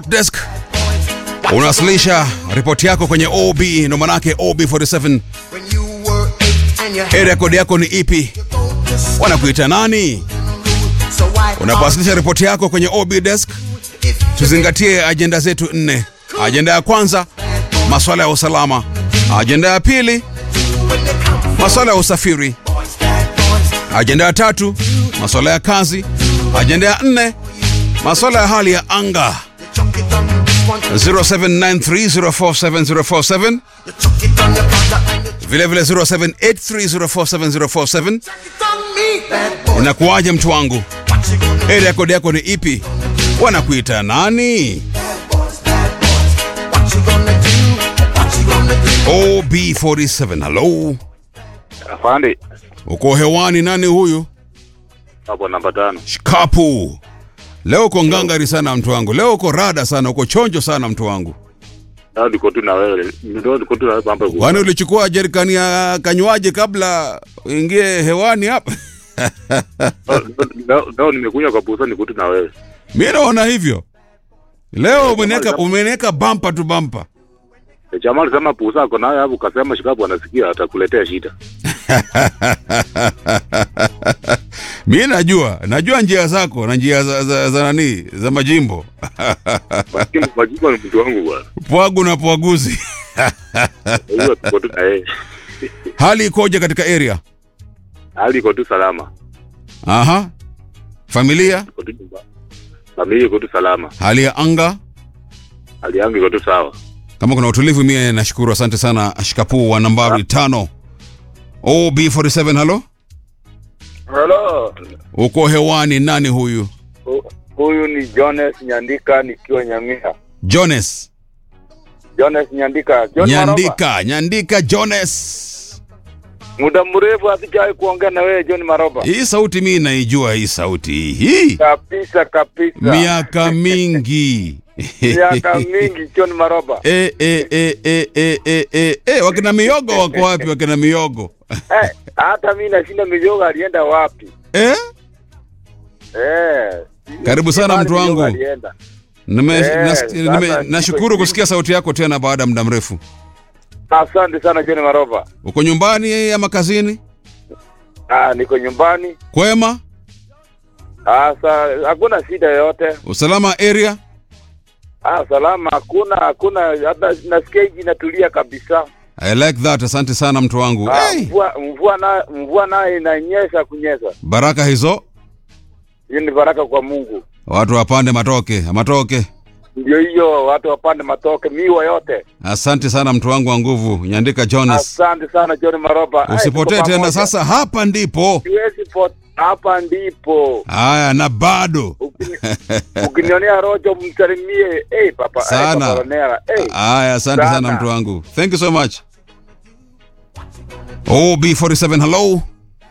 desk unawasilisha ripoti yako kwenye OB, ndo manake OB47. Area code yako ni ipi? Wanakuita nani? Unapowasilisha ripoti yako kwenye OB desk, tuzingatie ajenda zetu nne. Ajenda ya kwanza, masuala ya usalama. Ajenda ya pili, masuala ya usafiri. Ajenda ya tatu, masuala ya kazi. Ajenda ya nne, masuala ya hali ya anga. 0793047047 vile vile 0783047047 inakuwaje mtu wangu area code yako ni ipi wanakuita nani ob47 halo Afande, uko hewani nani huyu hapo namba tano. shikapu leo uko ngangari sana mtu wangu leo uko rada sana uko chonjo sana mtu wangu Ndio niko tu na wewe. Ndio niko tu na wewe pambe. kwani ulichukua jerikani ya kanywaji kabla uingie hewani hapa Ndio nimekuja kwa busa niko tu na wewe. mi naona hivyo leo umeneka umeneka bampa tu bampa E, Jamaa alisema pusa ako naye hapo kasema shikapu anasikia atakuletea shida. mi najua najua njia zako na njia za, za, za nani za majimbo Lakini majibu ni mtu wangu bwana. pwagu na pwaguzi Hiyo tuko tu na yeye. hali ikoje katika area Hali iko tu salama. aha familia Iko tu nyumba. Familia iko tu salama. hali ya anga Hali yangu iko tu sawa. kama kuna utulivu mie nashukuru asante sana shikapu wa nambari tano ob47 halo Hello. uko hewani nani huyu Hu- Huyu ni Jones Nyandika nikiwa Nyamira. jones Jones Nyandika. John Maroba. nyandika nyandika jones Muda mrefu hatujawahi kuongea na wewe John Maroba. hii sauti mi naijua hii sauti hii Kabisa kabisa. miaka mingi Miaka mingi John Maroba. e, e, e, e, e, e, e, e, wakina miogo wako wapi wakina miogo Eh, hata mimi nashinda mijoga alienda wapi? eh? Eh. Karibu sana Mahali mtu wangu. mijoga alienda. Nime, Eh, nas, sasa nime, niko nashukuru chini. kusikia sauti yako tena baada ya muda mrefu Asante sana John Maroba. uko nyumbani ama kazini Ah, niko nyumbani. kwema Ah, sa, hakuna shida yoyote. usalama area Ah, salama hakuna hakuna hata nasikia hiji inatulia kabisa. I like that asante sana mtu wangu Ah, hey, mvua mvua na mvua nayo inanyesha kunyesha. baraka hizo Hiyo ni baraka kwa Mungu. watu wapande matoke matoke Ndio hiyo watu wapande matoke miwa yote. asante sana mtu wangu wa nguvu nyandika jones Asante sana John Maroba. Ai, usipotee tuko tena pamoja. sasa hapa ndipo Siwezi po hapa ndipo. haya na bado Ukini- Ukinionea rojo msalimie. Eh papa, Sana. Eh, papa Ronera. Eh. haya asante sana Sana. mtu wangu thank you so much ob47 hello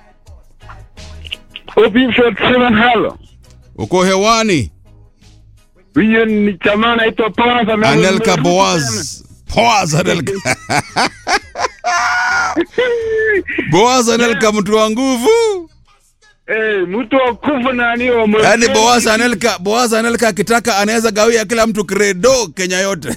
OP47 halo. uko hewani Huyo ni chama anaitwa Poaz ame- anelka ame- boaz boaz anelka boaz anelka mtu wa nguvu Eh, mtu wa kufu nani wa mwe- yaani boaz anelka boaz anelka akitaka anaweza gawia kila mtu kredo kenya yote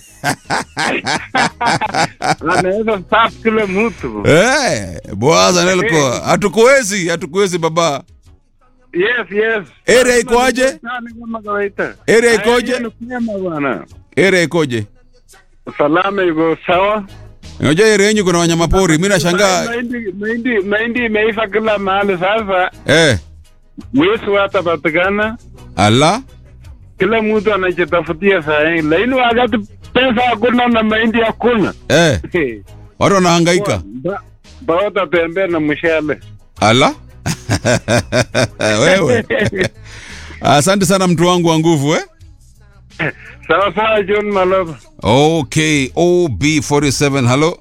Anaweza safu kila mtu. hey, boaz anelko hatukuwezi hatukuwezi baba Yes, yes. Area ikoaje? Sana kama kawaida. Area ikoje? Haya, ni kwema bwana. area ikoje Salama iko sawa. unajua area yenyu kuna wanyamapori mi nashangaa Mahindi mahindi mahindi imeiva kila mahali sasa. eh, Wezi watapatikana. ala Kila mtu anajitafutia saa hii. Lakini wakati pesa hakuna na mahindi hakuna. eh, watu wanahangaika Ba- Baota tembea na mshale. ala wewe asante sana mtu wangu wa nguvu eh? Sawa sawa John Malova. okay ob47 halo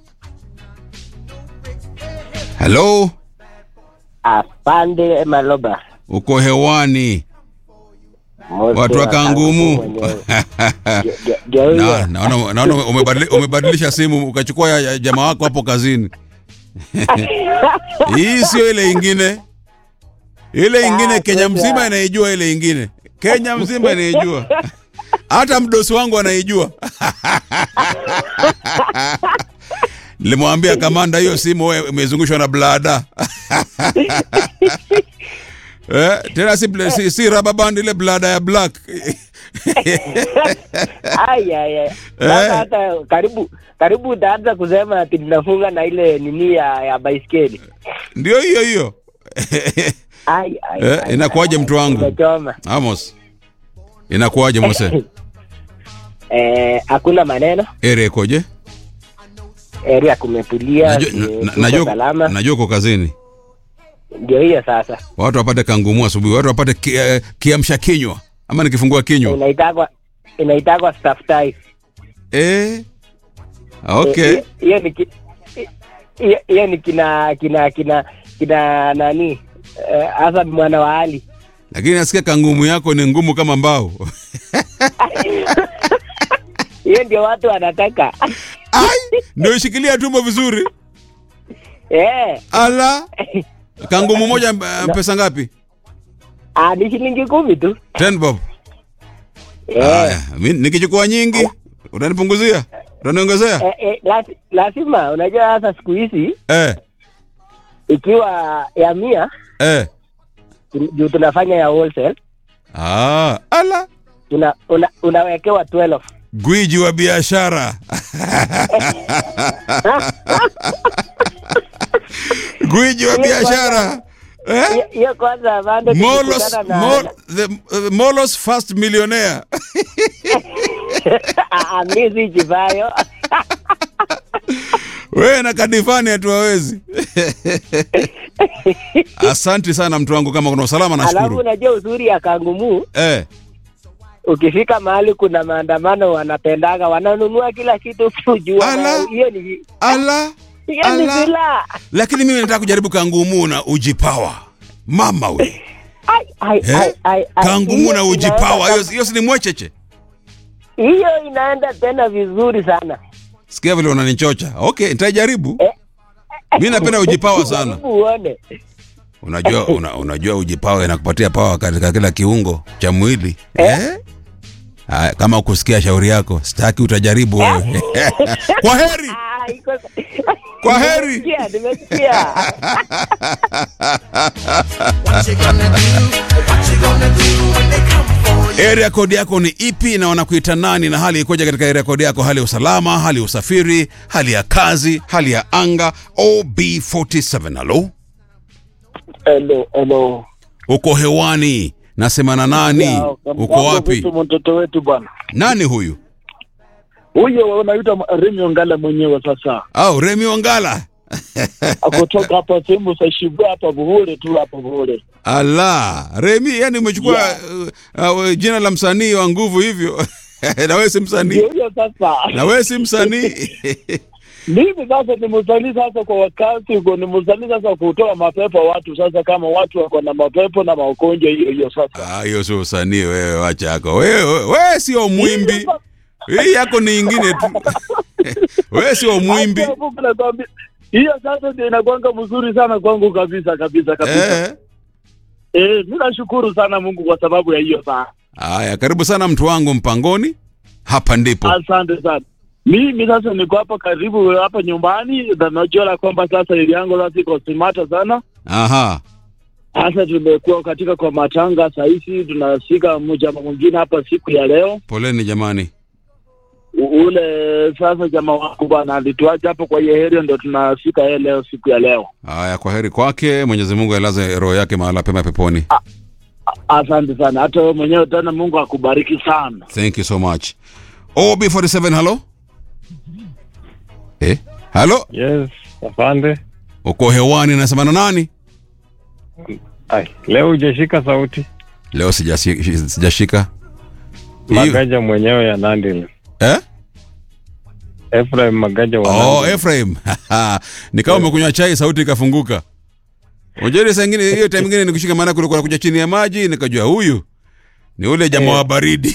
halo Afande Maloba. uko hewani Mose watu wa wa kangumu mwenyewe. Ge- ge- geuye. Na- naona naona umebadili- umebadilisha simu ukachukua ya, ya jamaa wako hapo kazini hii sio ile ingine ile ingine Ah, kenya sasa. mzima inaijua ile ingine kenya mzima inaijua hata mdosi wangu anaijua nilimwambia kamanda hiyo simu wewe imezungushwa na blada eh, tena si, bla- si, si rubber band ile blada ya black Ai, ai, ai. Sasa Eh. hata karibu karibu utaanza kusema ati ninafunga na ile nini ya, ya baiskeli. ndio hiyo hiyo Ai, ai, Eh, ai, inakuwaje ai, mtu wangu? Umechoma. amos inakuwaje mose Eh, hakuna maneno. ere ikoje Area kumetulia. najua eh, na- na- tuko najua salama. najua uko kazini Ndio hiyo sasa. watu wapate kangumu asubuhi watu wapate ki, eh, kiamsha kinywa ama nikifungua kinywa Inaitagwa inaitagwa staff tie. eh, okay Eh, Hiyo ni ki- hiyo- hiyo ni kina kina kina kina nani? Eh, Hassan mwana wa Ali. lakini nasikia kangumu yako ni ngumu kama mbao Hiyo ndio watu wanataka. ai ndio ishikilia tumbo vizuri Eh. ala kangumu moja uh, pesa ngapi Ah, ni shilingi kumi tu. 10 bob Eh. haya mi- nikichukua nyingi utanipunguzia utaniongezea Eh, eh, lasi- lazima unajua sasa siku hizi eh, ikiwa ya mia eh. juu tunafanya ya wholesale Ah, ala una, una, unawekewa 12 gwiji wa biashara gwiji wa biashara eh? Hiyo- hiyo kwanza bado Molos, tukikutana na- Mol, the, uh, Molos first millionaire Ah, ah, mi si chivayo wewe na kadifani hatuwawezi asanti sana mtu wangu kama kuna usalama alafu nashukuru unajua uzuri ya kangumu eh, ukifika mahali kuna maandamano wanapendaga wananunua kila kitu kujua Ala. hiyo ni ala hiyo ni Ala. silaha lakini mimi nataka kujaribu kangumu na ujipawa mama we Ai, ai, eh? ai, ai, ai. kangumu Hiyo na ujipawa inaenda- hiyo hiyo si ni mwecheche hiyo inaenda tena vizuri sana sikia vile unanichocha okay nitajaribu Eh. mi napenda ujipawa sana Jaribu uone unajua una, unajua ujipawa inakupatia pawa katika kila kiungo cha mwili eh? Haya, kama ukusikia shauri yako sitaki utajaribu wewe kwa heri Ah, iko- Kwa heri. Nimesikia, nimesikia area code yako ni ipi na wanakuita nani na hali ikoje katika area code yako hali ya usalama hali ya usafiri hali ya kazi hali ya anga ob47 halo Hello, hello. uko hewani nasema na nani Ya, uko mambo wapi vipi mtoto wetu bwana? nani huyu Huyo unaitwa Remi Ongala mwenyewe sasa. au remi wangala Akutoka hapa sehemu za Shibu hapa Buhure tu hapa Buhure. ala remi yani umechukua uh, uh, jina la msanii wa nguvu hivyo na wewe si msanii Ndio hiyo sasa. na wewe si msanii Mimi sasa ni msanii sasa kwa wakati uko ni msanii sasa kutoa mapepo watu sasa kama watu wako na mapepo na magonjwa hiyo hiyo sasa. Ah, hiyo sio usanii wewe wacha yako wewe wewe sio mwimbi hii yako ni ingine tu wewe sio mwimbi Hata Mungu anakwambia, Hiyo sasa ndio inakwanga mzuri sana kwangu kabisa kabisa kabisa. eh Eh, mimi nashukuru sana Mungu kwa sababu ya hiyo sana. haya karibu sana mtu wangu mpangoni hapa ndipo Asante sana. Mimi sasa niko hapa karibu hapa nyumbani, na najua kwamba sasa ili yangu sasa iko simata sana. aha Sasa tumekuwa katika kwa matanga saa hizi tunafika mjama mwingine hapa siku ya leo. poleni jamani U- Ule sasa jamaa wangu bwana alituacha hapo kwa hiyo area, ndio tunafika yeye leo siku ya leo. haya kwa heri kwake mwenyezi mungu ailaze roho yake mahala pema peponi Asante sana, hata wewe mwenyewe tena, Mungu akubariki sana. thank you so much ob47 halo eh halo Yes, afande. uko hewani nasema na nani Ai, leo hujashika sauti. leo sijasi- sijashika Hiyo- Magaja mwenyewe ya Nandi. eh? Ephraim Magaja wa oh, Nandi. Ephraim ni kama umekunywa chai sauti ikafunguka unajua ile saa ingine hiyo time ingine nikushika maana kulikuwa nakuja chini ya maji nikajua huyu ni ule jamaa wa baridi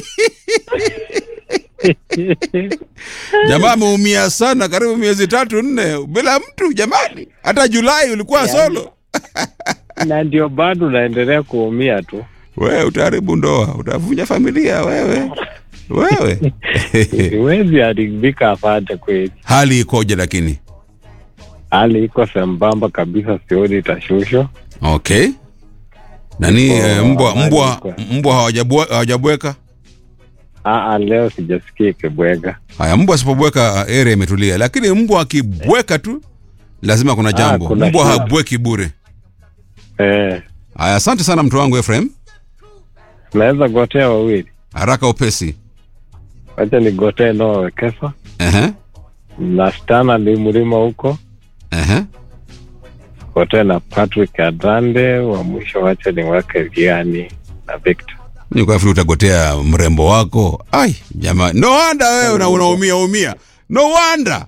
jamaa ameumia sana karibu miezi tatu nne bila mtu jamani hata julai ulikuwa solo na ndio bado naendelea kuumia tu. wewe utaharibu ndoa utavunja familia wewe wewe Siwezi haribika afate kweli. hali ikoje lakini Hali iko sambamba kabisa, sioni itashushwa. okay nani Oh, eh, mbwa habari mbwa iko. mbwa hawajabwe- hawajabweka Aa, leo sijasikia ikibwega. haya mbwa asipobweka area imetulia lakini mbwa akibweka tu lazima kuna jambo kuna mbwa shida. habweki bure Eh, haya asante sana mtu wangu Efraim naweza gotea wawili, haraka upesi wacha nigotee Noah Wekesa Ehe, na Stana Limulima huko, ehe. gotee na Patrick Adande, wa mwisho wacha niweke Liani na Victor. nikafikiri utagotea mrembo wako ai jamaa no wonder wewe una, unaumia umia no wonder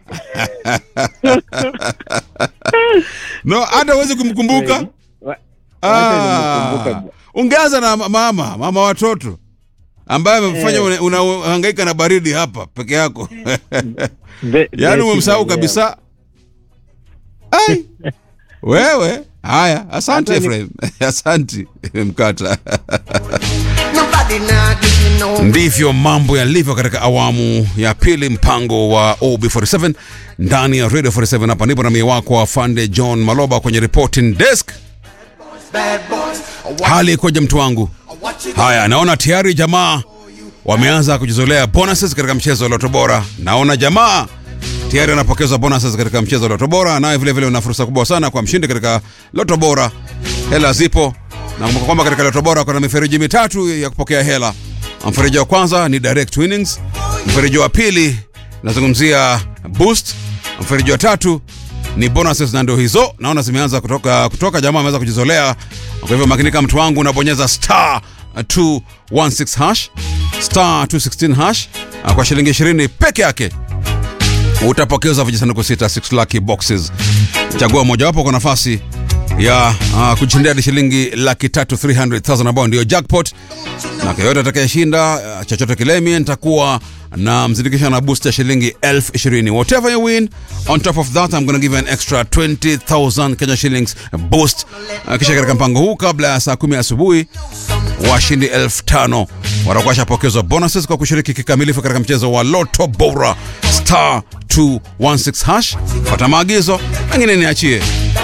no hata huwezi kumkumbuka Wa- Ah, wacha nimkumbuke. ungeanza na mama mama watoto ambaye amefanya una- unahangaika na baridi hapa peke yako Be- yaani Beti umemsahau mwenyewe. kabisa ai wewe haya asante Hata ni- Efraim asante mkata Nobody now did you know. ndivyo mambo yalivyo katika awamu ya pili mpango wa ob47 ndani ya radio 47 hapa ndipo na mie wako afande john maloba kwenye reporting desk Bad boys. hali ikoje mtu wangu What you haya naona tayari jamaa wameanza kujizolea bonuses katika mchezo wa loto bora naona jamaa tayari anapokezwa bonuses katika mchezo wa loto bora naye vile vile una fursa kubwa sana kwa mshindi katika loto bora hela zipo na kumbuka kwamba katika loto bora kuna mifereji mitatu ya kupokea hela mfereji wa kwanza ni direct winnings mfereji wa pili nazungumzia boost mfereji wa tatu ni bonuses na ndio hizo naona zimeanza kutoka kutoka jamaa ameweza kujizolea kwa hivyo makinika mtu wangu unabonyeza star 216 hash star 216 hash ah, kwa shilingi 20 peke yake utapokezwa vijisanduku sita 6 lucky boxes chagua mojawapo kwa nafasi ya uh, kujishindia hadi shilingi laki tatu 300000 ambao ndio jackpot na kwa yote atakayeshinda uh, chochote kile mie nitakuwa na mzindikisha na boost ya shilingi elfu ishirini whatever you win on top of that I'm gonna give you an extra 20000 Kenya shillings boost uh, kisha katika mpango huu kabla ya saa kumi asubuhi washindi elfu tano watakuwa washapokezwa bonuses kwa kushiriki kikamilifu katika mchezo wa loto bora star 216 hash pata maagizo mengine niachie